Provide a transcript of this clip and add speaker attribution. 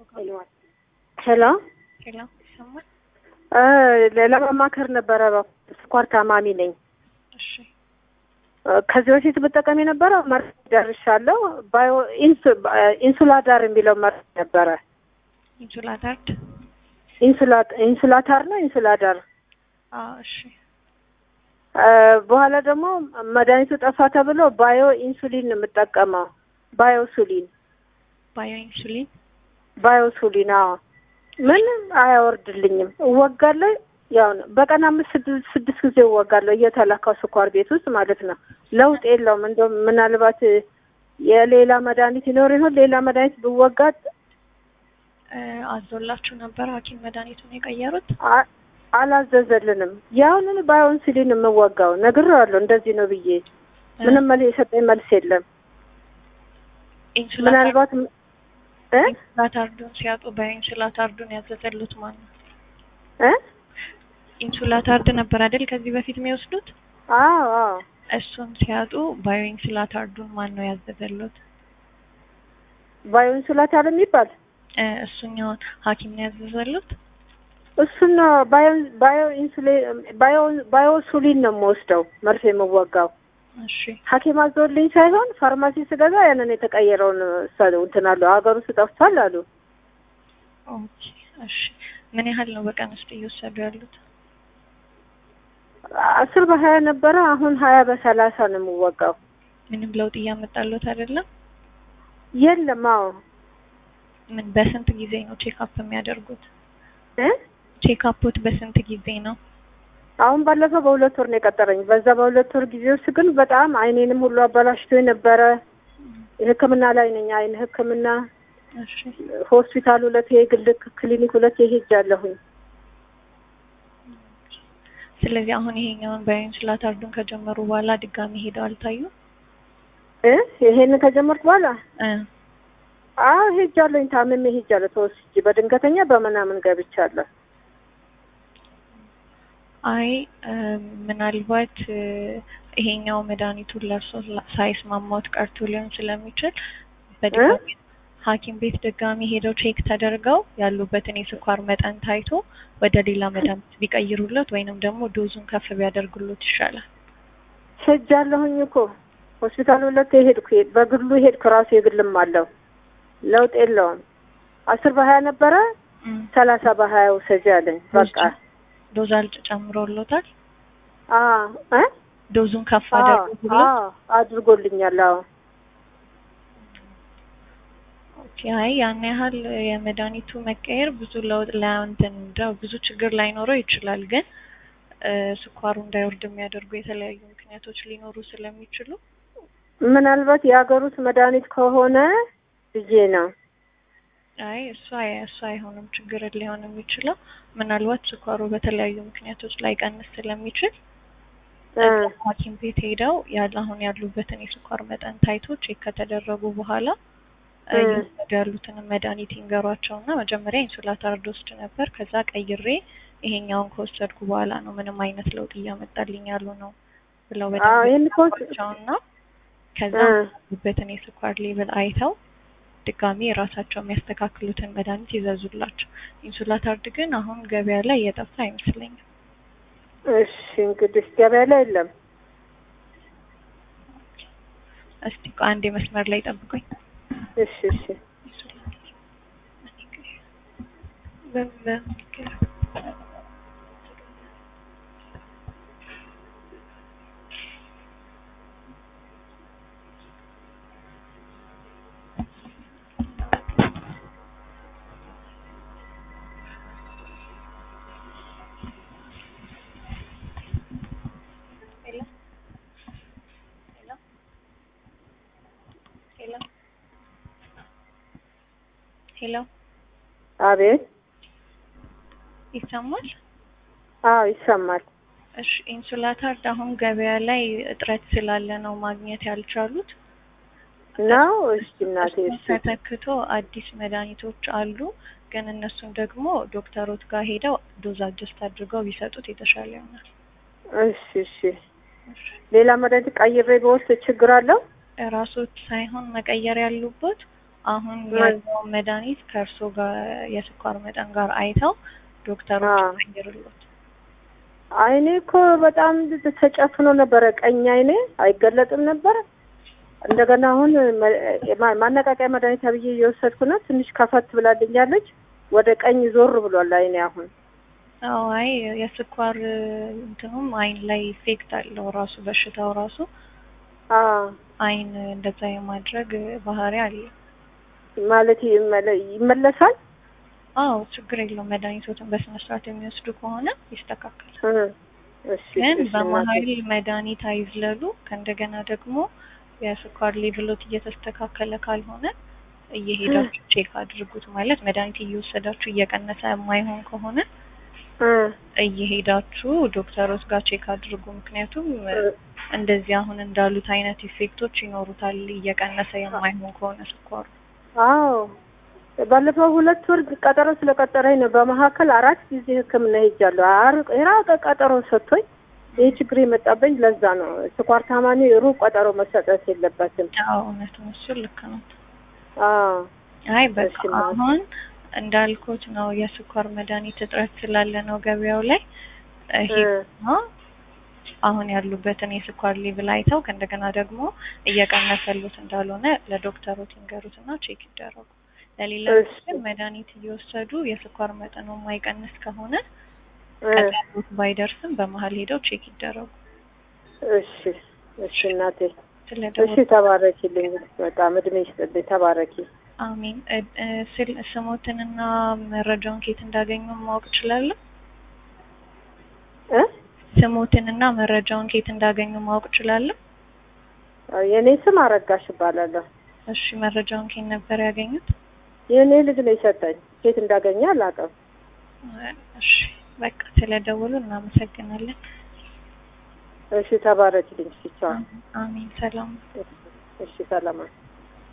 Speaker 1: ሄሎ
Speaker 2: ሄሎ ይሰማል?
Speaker 1: ለማማከር ነበረ። ስኳር ታማሚ ነኝ።
Speaker 2: እሺ
Speaker 1: ከዚህ በፊት ብጠቀም የነበረው መርፌ ደርሻለሁ። ባዮ ኢንሱላዳር የሚለው መርፌ ነበረ።
Speaker 2: ኢንሱላታርድ
Speaker 1: ኢንሱላታር ነው ኢንሱላዳር።
Speaker 2: አዎ እሺ
Speaker 1: በኋላ ደግሞ መድኃኒቱ ጠፋ ተብሎ ባዮ ኢንሱሊን ነው የምጠቀመው። ባዮሱሊን
Speaker 2: ባዮ ኢንሱሊን
Speaker 1: ባዮሱሊን። አዎ ምንም አያወርድልኝም። እወጋለሁ ያው ነው። በቀን አምስት ስድስት ስድስት ጊዜ እወጋለሁ እየተላካው ስኳር ቤት ውስጥ ማለት ነው። ለውጥ የለውም። እንደውም ምናልባት የሌላ መድኃኒት ይኖር ይሆን? ሌላ መድኃኒት ብወጋት
Speaker 2: አዞላችሁ ነበር ሐኪም መድኃኒቱን የቀየሩት?
Speaker 1: አ- አላዘዘልንም። ያሁንን ባዮንስሊን የምወጋው ነግሬዋለሁ። እንደዚህ ነው ብዬ ምንም መልስ የሰጠኝ መልስ የለም። ምናልባት እ
Speaker 2: ኢንሱላታርዱን ሲያጡ በኢንሱላታርዱን ያዘዘሉት ማን ነው?
Speaker 1: እ
Speaker 2: ኢንሱላታርድ ነበር አይደል ከዚህ በፊት የሚወስዱት?
Speaker 1: አዎ አዎ
Speaker 2: እሱን ሲያጡ ባዮ ኢንሱላታርዱን ማን ነው ያዘዘሉት?
Speaker 1: ባዮንሱላታር የሚባል
Speaker 2: እ እሱኛውን ሐኪም ነው ያዘዘሉት?
Speaker 1: እሱን ነው ባዮ ባዮ ኢንሱሊን ባዮ ባዮሱሊን ነው የምወስደው መርፌ የምወጋው
Speaker 2: እሺ
Speaker 1: ሐኪም አዞልኝ ሳይሆን ፋርማሲ ስገዛ ያንን የተቀየረውን ሰው እንትን አሉ ሀገር ውስጥ ጠፍቷል አሉ።
Speaker 2: ኦኬ እሺ ምን ያህል ነው በቀን ውስጥ እየወሰዱ ያሉት?
Speaker 1: አስር በሀያ ነበረ አሁን ሀያ በሰላሳ ነው የምወጋው።
Speaker 2: ምንም ለውጥ እያመጣሉት አይደለም?
Speaker 1: የለም አዎ
Speaker 2: ምን በስንት ጊዜ ነው ቼክአፕ የሚያደርጉት?
Speaker 1: እ
Speaker 2: ቼክአፖት በስንት ጊዜ ነው?
Speaker 1: አሁን ባለፈው በሁለት ወር ነው የቀጠረኝ። በዛ በሁለት ወር ጊዜ ውስጥ ግን በጣም አይኔንም ሁሉ አበላሽቶ የነበረ ሕክምና ላይ ነኝ። አይን ሕክምና
Speaker 2: እሺ
Speaker 1: ሆስፒታል ሁለት የግል ክሊኒክ ሁለት ሄጃለሁኝ።
Speaker 2: ስለዚህ አሁን ይሄኛውን ባዮኢንሱላታርዱን ከጀመሩ በኋላ ድጋሚ ሄደው አልታዩ?
Speaker 1: እ ይሄን ከጀመርኩ በኋላ
Speaker 2: እ
Speaker 1: አዎ ሄጃለሁኝ። ታምሜ ሄጃለሁ። ተወስጄ በድንገተኛ በምናምን ገብቻለሁ።
Speaker 2: አይ እ ምናልባት እ ይሄኛው መድኃኒቱን ለእርሶ ሳይስማማዎት ቀርቶ ሊሆን ስለሚችል በድጋሚ ሐኪም ቤት ድጋሚ ሄደው ቼክ ተደርገው ያሉበትን የስኳር መጠን ታይቶ ወደ ሌላ መድኃኒት ቢቀይሩለት ወይንም ደግሞ ዶዙን ከፍ ቢያደርጉለት ይሻላል።
Speaker 1: ሄጃለሁኝ እኮ ሆስፒታል ሁለት ሄድኩ። በግሉ ሄድኩ። ራሱ የግልም አለው። ለውጥ የለውም። አስር በሀያ ነበረ
Speaker 2: እም
Speaker 1: ሰላሳ በሀያ ውሰጂ አለኝ። በቃ
Speaker 2: ዶዝ አልጭ ጨምሮሎታል?
Speaker 1: አዎ እ
Speaker 2: ዶዙን ከፍ
Speaker 1: አዎ
Speaker 2: አደረጉለት?
Speaker 1: አዎ አድርጎልኛል። አዎ
Speaker 2: ኦኬ አይ ያን ያህል የመድኃኒቱ መቀየር ብዙ ለውጥ ለእንትን እንደው ብዙ ችግር ላይኖረው ይችላል። ግን እ ስኳሩ እንዳይወርድ የሚያደርጉ የተለያዩ ምክንያቶች ሊኖሩ ስለሚችሉ
Speaker 1: ምናልባት የሀገር ውስጥ መድኃኒት ከሆነ ብዬ ነው።
Speaker 2: አይ እሱ አይ እሱ አይሆንም። ችግር ሊሆን የሚችለው ምናልባት ስኳሩ በተለያዩ ምክንያቶች ላይ ቀንስ ስለሚችል
Speaker 1: እ
Speaker 2: ሐኪም ቤት ሄደው ያለ አሁን ያሉበትን የስኳር መጠን ታይቶ ቼክ ከተደረጉ በኋላ እ
Speaker 1: እ
Speaker 2: እየወሰዱ ያሉትንም መድኃኒት ይንገሯቸውና መጀመሪያ ኢንሱላታርድ ወስድ ነበር ከዛ ቀይሬ ይሄኛውን ከወሰድኩ በኋላ ነው ምንም አይነት ለውጥ እያመጣልኝ ያሉ ነው ብለው
Speaker 1: አዎ ይሄን እኮ
Speaker 2: በደንብ ከዛ
Speaker 1: እ
Speaker 2: ያሉበትን የስኳር ሌቭል አይተው ድጋሚ የራሳቸው የሚያስተካክሉትን መድኃኒት ይዘዙላቸው። ኢንሱላታርድ ግን አሁን ገበያ ላይ እየጠፋ አይመስለኝም።
Speaker 1: እሺ እንግዲህ ገበያ ላይ የለም።
Speaker 2: እስቲ ቆይ አንዴ መስመር ላይ ጠብቁኝ።
Speaker 1: እሺ እሺ
Speaker 2: በ- በ- ሄሎ ሄሎ ሄሎ ሄሎ
Speaker 1: አቤት።
Speaker 2: ይሰማል?
Speaker 1: አዎ ይሰማል።
Speaker 2: እሺ ኢንሱላታርድ አሁን ገበያ ላይ እጥረት ስላለ ነው ማግኘት ያልቻሉት።
Speaker 1: ነው እሺ እናቴ
Speaker 2: እሱን
Speaker 1: እሺ
Speaker 2: ተተክቶ አዲስ መድኃኒቶች አሉ። ግን እነሱን ደግሞ ዶክተሮት ጋር ሄደው ዶዝ አጀስት አድርገው ቢሰጡት የተሻለ ይሆናል።
Speaker 1: እሺ እሺ ሌላ መድኃኒት ቀይሬ በወስድ ችግር አለው?
Speaker 2: ራሶት ሳይሆን መቀየር ያሉበት አሁን
Speaker 1: ምን?
Speaker 2: ያለውን መድኃኒት ከእርሶ ጋር የስኳር መጠን ጋር አይተው ዶክተሮች
Speaker 1: አዎ።
Speaker 2: ይቀይሩልዎት።
Speaker 1: አይኔ እኮ በጣም ተጨፍኖ ነበረ። ቀኝ አይኔ አይገለጥም ነበረ። እንደገና አሁን መ- ማ- ማነቃቂያ መድኃኒት ብዬ እየወሰድኩ ነው። ትንሽ ከፈት ብላልኛለች። ወደ ቀኝ ዞር ብሏል አይኔ አሁን።
Speaker 2: አዎ አይ የስኳር እንትኑም አይን ላይ ኢፌክት አለው ራሱ በሽታው ራሱ
Speaker 1: አዎ
Speaker 2: አይን እንደዛ የማድረግ ባህሪ አለ።
Speaker 1: ማለት ይመለ- ይመለሳል።
Speaker 2: አዎ ችግር የለውም። መድኃኒቶትን በስነ ስርዓት የሚወስዱ ከሆነ ይስተካከላል።
Speaker 1: እ እሺ
Speaker 2: ግን
Speaker 1: እሺ
Speaker 2: በመሀል
Speaker 1: እናቴ።
Speaker 2: መድኃኒት አይዝለሉ። ከእንደገና ደግሞ የስኳር ሌቭሎት እየተስተካከለ ካልሆነ እየሄዳችሁ ቼክ አድርጉት። ማለት መድኃኒት እየወሰዳችሁ እየቀነሰ የማይሆን ከሆነ
Speaker 1: እ
Speaker 2: እየሄዳችሁ ዶክተሮች ጋር ቼክ አድርጉ። ምክንያቱም
Speaker 1: እ
Speaker 2: እንደዚህ አሁን እንዳሉት አይነት ኢፌክቶች ይኖሩታል እየቀነሰ የማይሆን ከሆነ ስኳሩ።
Speaker 1: አዎ ባለፈው ሁለት ወር ቀጠሮ ስለቀጠረኝ ነው። በመካከል አራት ጊዜ ሕክምና ሄጃለሁ። አር- የራቀ ቀጠሮ ሰጥቶኝ ይህ ችግር የመጣብኝ ለዛ ነው። ስኳር ታማሚ ሩቅ ቀጠሮ መሰጠት የለበትም።
Speaker 2: አዎ እውነት ነው፣ እሱ ልክ ነው።
Speaker 1: አዎ
Speaker 2: አይ በቃ
Speaker 1: እሺ ማለት
Speaker 2: አሁን እንዳልኩት ነው የስኳር መድኃኒት እጥረት ስላለ ነው ገበያው ላይ ይሄ
Speaker 1: እ
Speaker 2: ነው። አሁን ያሉበትን የስኳር ሌቭል አይተው ከእንደገና ደግሞ እየቀነሰሉት እንዳልሆነ ለዶክተሮት ይንገሩትና ቼክ ይደረጉ። ለሌላ
Speaker 1: እሺ
Speaker 2: ግን መድኃኒት እየወሰዱ የስኳር መጠኑ የማይቀንስ ከሆነ
Speaker 1: እ
Speaker 2: ቀጠሮት ባይደርስም በመሀል ሄደው ቼክ ይደረጉ።
Speaker 1: እሺ እሺ እናቴ እሺ
Speaker 2: ስለደወሉ
Speaker 1: ተባረኪልኝ። በጣም እድሜ ይስጥልኝ። ተባረኪ።
Speaker 2: አሜን። እ- እ፣ ስል ስሞትንና መረጃውን ከየት እንዳገኙ ማወቅ እችላለሁ?
Speaker 1: እ
Speaker 2: ስሞትንና መረጃውን ከየት እንዳገኙ ማወቅ እችላለሁ?
Speaker 1: የእኔ ስም አረጋሽ እባላለሁ።
Speaker 2: እሺ መረጃውን ከየት ነበር ያገኙት?
Speaker 1: የእኔ ልጅ ነው የሰጠኝ። ኬት እንዳገኘ አላውቅም።
Speaker 2: እሺ በቃ ስለደወሉ እናመሰግናለን።
Speaker 1: እሺ ተባረኪልኝ። እሺ ቻው።
Speaker 2: አሜን። ሰላም
Speaker 1: እሺ ሰላም